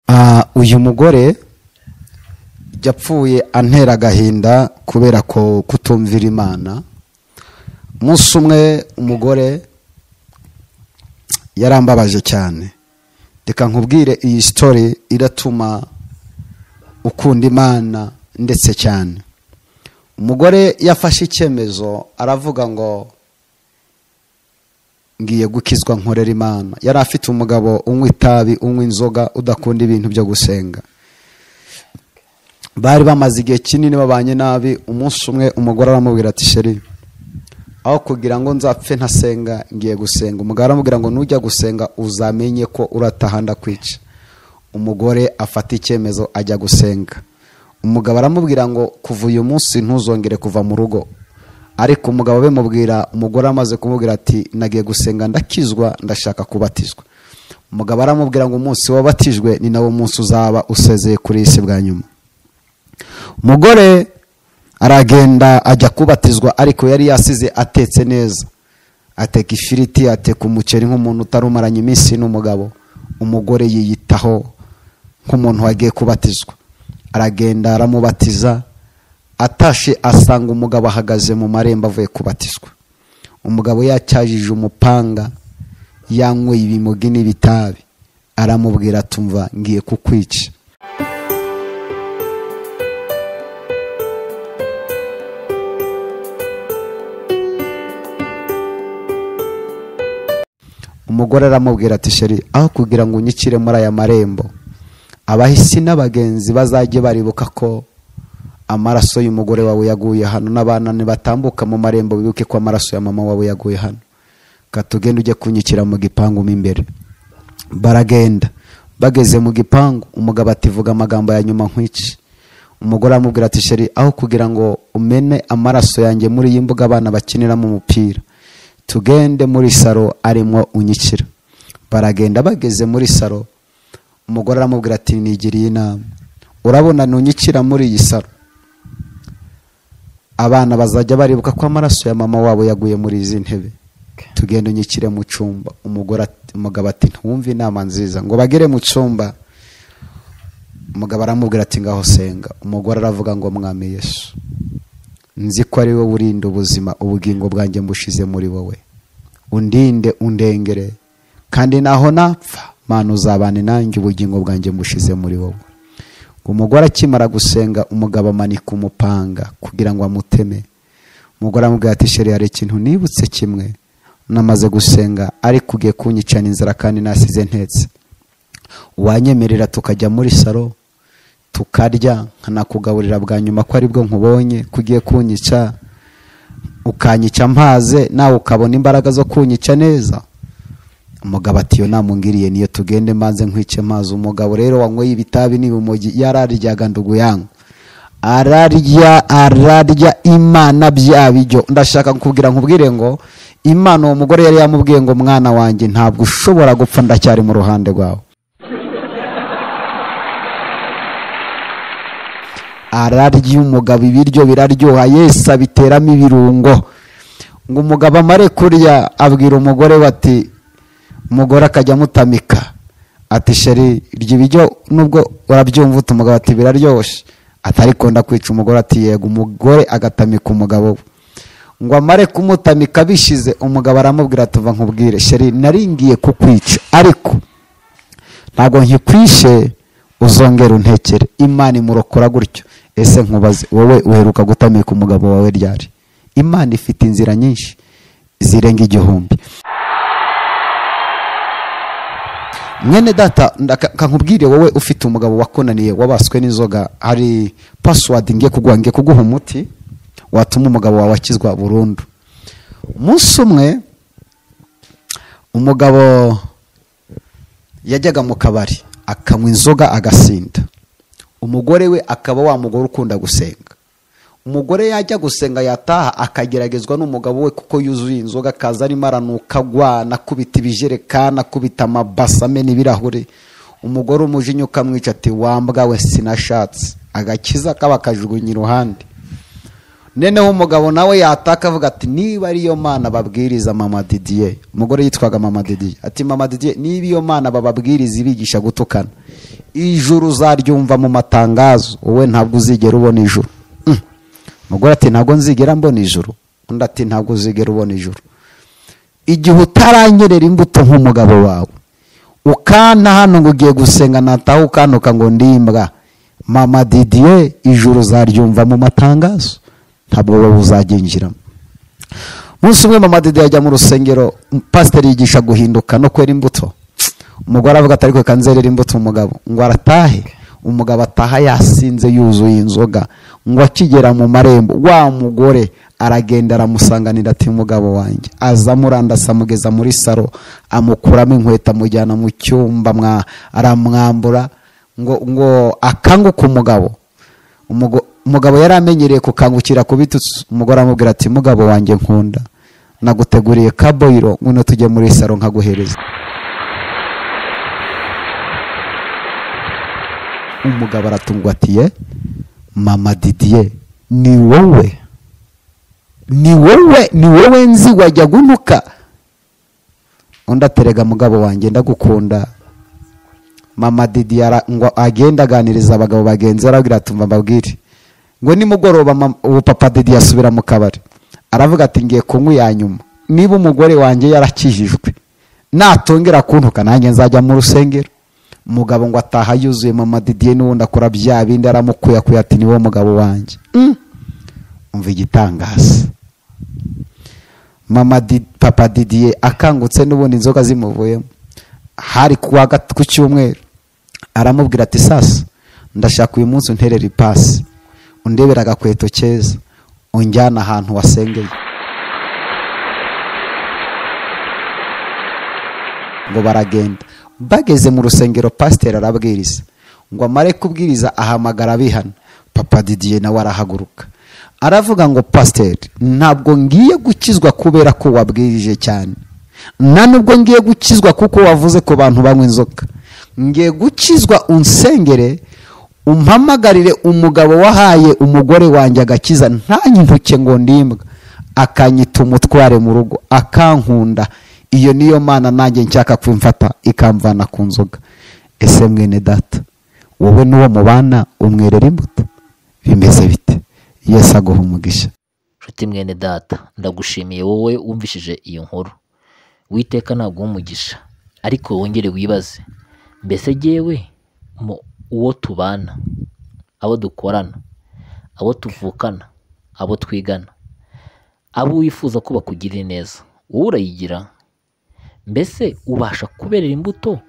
Ah, uyu mugore yapfuye antera agahinda kubera ko kutumvira imana umunsi umwe umugore yarambabaje cyane reka nkubwire iyi sitori iratuma ukunda imana ndetse cyane umugore yafashe icyemezo aravuga ngo ngiye gukizwa nkorera imana yari afite umugabo unywa itabi unywa inzoga udakunda ibintu byo gusenga bari bamaze igihe kinini babanye nabi umunsi umwe umugore aramubwira ati sheri aho kugira ngo nzapfe ntasenga ngiye gusenga umugabo aramubwira ngo nujya gusenga uzamenye ko urataha ndakwica umugore afata icyemezo ajya gusenga umugabo aramubwira ngo kuva uyu munsi ntuzongere kuva mu rugo ariko umugabo bimubwira umugore amaze kumubwira ati nagiye gusenga ndakizwa ndashaka kubatizwa umugabo aramubwira ngo umunsi wabatijwe ni nawo munsi uzaba usezeye kuri iyi si bwa nyuma umugore aragenda ajya kubatizwa ariko yari yasize atetse neza ateka ifiriti ateka umuceri nk'umuntu utarumaranye iminsi n'umugabo umugore yiyitaho nk'umuntu wagiye kubatizwa aragenda aramubatiza atashe asanga umugabo ahagaze mu marembo avuye kubatizwa umugabo yacyajije umupanga yanyweye ibimogi n'ibitabi aramubwira atumva ngiye kukwica umugore aramubwira ati sheri aho kugira ngo unyikire muri aya marembo abahisi n'abagenzi bazajye baribuka ko amaraso y'umugore wawe yaguye hano n'abana batambuka mu marembo bibuke ko amaraso ya mama wawe yaguye hano katugenda ujye kunyikira mu gipangu mo imbere baragenda bageze mu gipangu umugabo ativuga amagambo ya nyuma nk'iki umugore aramubwira ati sheri aho kugira ngo umene amaraso yanjye muri iyi mbuga abana bakiniramo umupira tugende muri saro arimo unyikira baragenda bageze muri saro umugore aramubwira ati nigiriye inama urabona nunyikira muri iyi saro abana bazajya baribuka ko amaraso ya mama wabo yaguye muri izi ntebe tugenda unyikire mu cyumba umugabo ati ntumve inama nziza ngo bagere mu cyumba umugabo aramubwira ati ngaho senga umugore aravuga ngo mwami yesu nzi ko ari wowe urinda ubuzima ubugingo bwanjye mbushize muri wowe undinde undengere kandi naho napfa mpano uzabane nanjye ubugingo bwanjye mbushize muri wowe umugore akimara gusenga umugabo amanika umupanga kugira ngo amuteme umugore amubwira ati sheri hari ikintu nibutse kimwe namaze gusenga ariko ugiye kunyicana inzara kandi nasize ntetse wanyemerera tukajya muri saro tukarya nkanakugaburira bwa nyuma ko aribwo nkubonye kugiye kunyica ukanyica mpaze nawe ukabona imbaraga zo kunyica neza umugabo ati iyo namungiriye niyo tugende mbanze nkwice mazi umugabo rero wanyweye ibitabi n'ibimugi yararyaga nduguyanga ararya ararya imana bya bijyo ndashaka kukubwira nkubwire ngo imana uwo mugore yari yamubwiye ngo mwana wanjye ntabwo ushobora gupfa ndacyari mu ruhande rwawe ararya umugabo ibiryo biraryoha yesi abiteramo ibirungo ngo umugabo amare kurya abwira umugore we ati umugore akajya amutamika ati sheri iryo ibiryo nubwo urabyumva uti umugabo ati biraryoshye atari kunda kwica umugore ati yego umugore agatamika umugabo we ngo amare kumutamika bishize umugabo aramubwira ati uva nkubwire sheri naringiye kukwica ariko ntabwo nkikwishe uzongera untekere imana imurokora gutyo ese nkubaze wowe uheruka gutamika umugabo wawe ryari imana ifite inzira nyinshi zirenga igihumbi mwene data kankubwire wowe ufite umugabo wakunaniye wabaswe n'inzoga hari pasiwadi ngiye kuguha ngiye kuguha umuti watuma umugabo wawe akizwa burundu umunsi umwe umugabo yajyaga mu kabari akanywa inzoga agasinda umugore we akaba wa mugore ukunda gusenga umugore yajya gusenga yataha akageragezwa n'umugabo we kuko yuzuye inzoga akaza arimo aranuka agwana akubita ibijerekani akubita amabasa amena ibirahure umugore umujinya ukamwica ati wambwa we sinashatse agakiza kaba akajugunya iruhande noneho umugabo nawe yataka avuga ati niba ariyo mana babwiriza mama didiye umugore yitwaga mama didiye ati mama didiye niba iyo mana bababwiriza ibigisha gutukana ijuru uzaryumva mu matangazo wowe ntabwo uzigera ubona ijuru Mm. umugore ati ntabwo nzigera mbona ijuru undi ati ntabwo uzigera ubona ijuru igihe utaranyerera imbuto nk'umugabo wawe ukanta hano ngo ugiye gusenga nataha ukantuka ngo ndimbwa mama didiye ijuru uzaryumva mu matangazo ntabwo wowe uzagenjiramo umunsi umwe mama didiye ajya mu rusengero pasiteri yigisha guhinduka no kwera imbuto umugore avuga ati ariko reka nzerere imbuto umugabo ngo aratahe umugabo ataha yasinze yuzuye inzoga ngo akigera mu marembo wa mugore aragenda aramusanganira ati mugabo wanjye aza amurandasa amugeza muri saro amukuramo inkweto amujyana mu cyumba mwa- aramwambura ngo ngo akanguke umugabo Umugo- umugabo yari amenyereye kukangukira kubitutsi umugore aramubwira ati mugabo wanjye nkunda naguteguriye kaboyiro ngwino tujye muri saro nkaguhereza umugabo aratungwa ati ye mama didiye ni wowe ni wowe ni wowe nzi wajya gunuka undi aterega mugabo wanjye ndagukunda mama didiye ara- ngo agenda aganiriza abagabo bagenzi be, arababwira ati "Umva mbabwire ngo nimugoroba mama- ubu papa didiye asubira mu kabari aravuga ati ngiye kunywa iya nyuma niba umugore wanjye yarakijijwe natongera kuntuka nanjye nzajya mu rusengero umugabo ngo ataha yuzuye mama didiye n'ubundi akora bya bindi aramukuyakuya ati niwo mugabo wanjye Mm. umva igitangaza mama Di- papa didiye akangutse n'ubundi inzoga zimuvuyemo hari ku wa gat- ku cyumweru aramubwira ati sasa ndashaka uyu munsi unterera ipasi undebera agakweto keza unjyana ahantu wasengeye ngo baragenda bageze mu rusengero pasiteri arabwiriza ngo amare kubwiriza ahamagara abihana papa didiye nawe arahaguruka aravuga ngo pasiteri ntabwo ngiye gukizwa kubera ko wabwirije cyane nta nubwo ngiye gukizwa kuko wavuze ku bantu banywa inzoga ngiye gukizwa unsengere umpamagarire umugabo wahaye umugore wanjye agakiza ntanyibuke ngo ndimbwa akanyita umutware mu rugo akankunda iyo niyo mana nanjye nshaka kwimfata ikamvana ku nzoga ese mwene data wowe n'uwo mubana umwerera imbuto bimeze bite yesu aguha umugisha nshuti mwene data ndagushimiye wowe wumvishije iyo nkuru witeka ntabwo umugisha ariko wongere wibaze mbese yewe mu uwo tubana abo dukorana abo tuvukana abo twigana abo wifuza ko bakugirira neza wowe urayigira mbese ubasha kuberera imbuto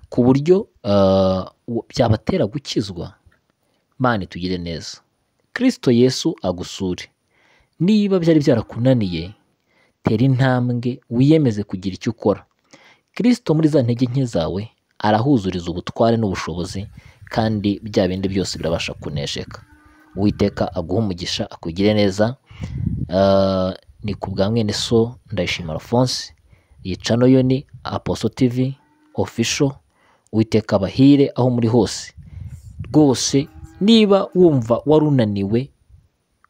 ku buryo ah, u- byabatera gukizwa mani tugire neza kirisito yesu agusure niba byari byarakunaniye tera intambwe wiyemeze kugira icyo ukora kirisito muri za ntege nke zawe arahuzuriza ubutware n'ubushobozi kandi bya bindi byose birabasha kunesheka uwiteka aguha umugisha akugire neza Ah, ni ku bwa mwene so ndayishima alphonse yica noyo ni aposo tv official uwiteka abahire aho muri hose rwose niba wumva warunaniwe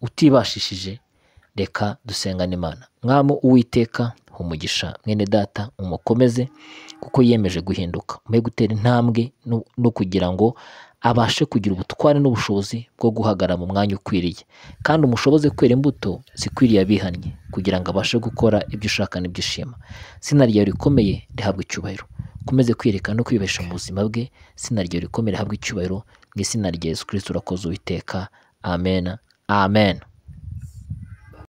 utibashishije reka dusengane imana mwami uwiteka umugisha mwene data umukomeze kuko yiyemeje guhinduka muhe gutera intambwe no- no kugira ngo abashe kugira ubutware n'ubushobozi bwo guhagarara mu mwanya ukwiriye kandi umushoboze kwera imbuto zikwiriye abihannye kugira ngo abashe gukora ibyo ushaka n'ibyo ushima zina ryawe rikomeye rihabwa icyubahiro ukomeze kwiyerekana no kwibesha mu buzima bwe zina ryawe rikomeye rihabwa icyubahiro mu izina rya yesu kirisiti urakoze uwiteka amen amen